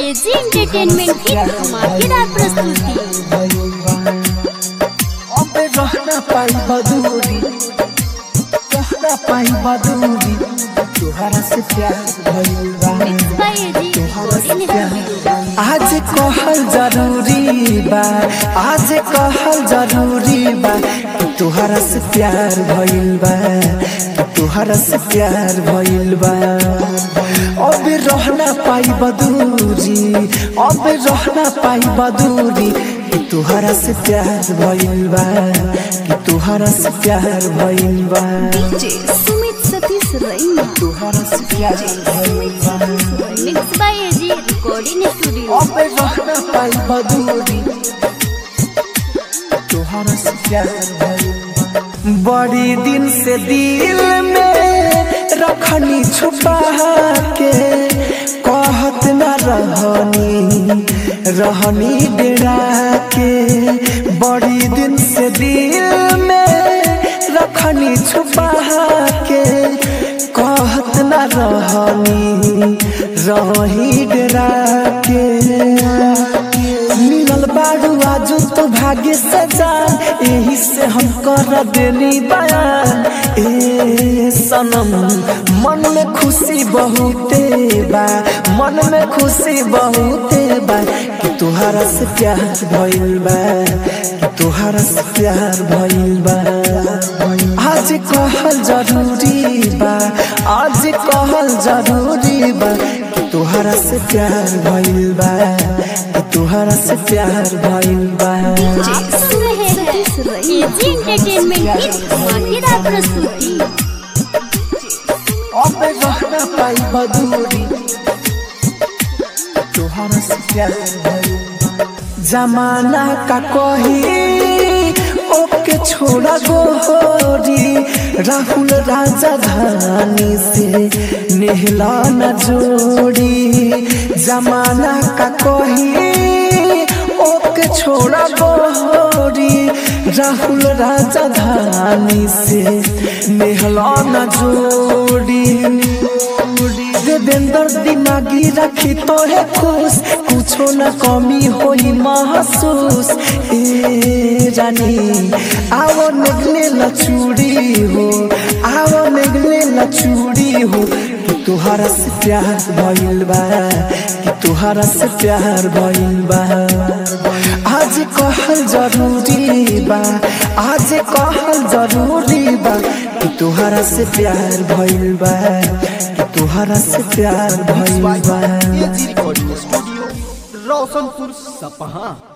AG entertainment की धमाकेदार प्रस्तुति अब रहना पाई बदूरी रहना पाई बदूरी तुहरा से प्यार भइल बा mix by AG recording studio आज कहल जरूरी बा आज कहल जरूरी बा कि तुहरा से प्यार भइल बा कि तुहरा से प्यार भइल बा अब रहना पाई बदूरी अब रहना पाई बदूरी कि तुहरा से प्यार भइल बा कि तुहरा से प्यार भइल बा डीजे सुमित सतीश रैना तुहरा से प्यार भइल बा mix by AG recording studio अब रहना पाई बदूरी तुहरा से प्यार भइल बा। बड़ी दिन से दिल में रखनी छुपा के कहत न रहनी रहनी डेरा के बड़ी दिन से दिल में रखनी छुपा के कहत न रहनी रही डेरा के मिलल बारू आजू तो भाग्य से जान यही से हम कर देनी बयान ए सनम मन में खुशी बहुते बा मन में खुशी बहुते बा कि तुहरा से प्यार भइल बा कि तुहरा से प्यार भइल बा आज कहल जरूरी बा आज कहल जरूरी बा कि तुहरा से प्यार भइल बा कि तुहरा से प्यार भइल बा आप सुन रहे हैं एजी एंटरटेनमेंट की धमाकेदार प्रस्तुति अब रहना पाई बदूरी तुहरा से प्यार भइल बा। जमाना का कही ओके छोड़ा गोरी राहुल राजा धानी से नेहला न जोड़ी जमाना का कही ओके छोड़ा गोरी राहुल राजा धानी से नेहला न जोड़ी देवेंद्र दिमागी रखी तो है खुश कुछो न कमी होई महसूस ए रानी आओ निगले लचूड़ी हो आओ निगले लचूड़ी हो कि तुहरा से प्यार भइल बा कि तुहरा से प्यार भइल बा आज कहल जरूरी बा आज कहल जरूरी बा कि तुहरा से प्यार भइल बा कि तुहरा से प्यार भइल बा एजी रिकॉर्डिंग स्टूडियो रोशनपुर सपहा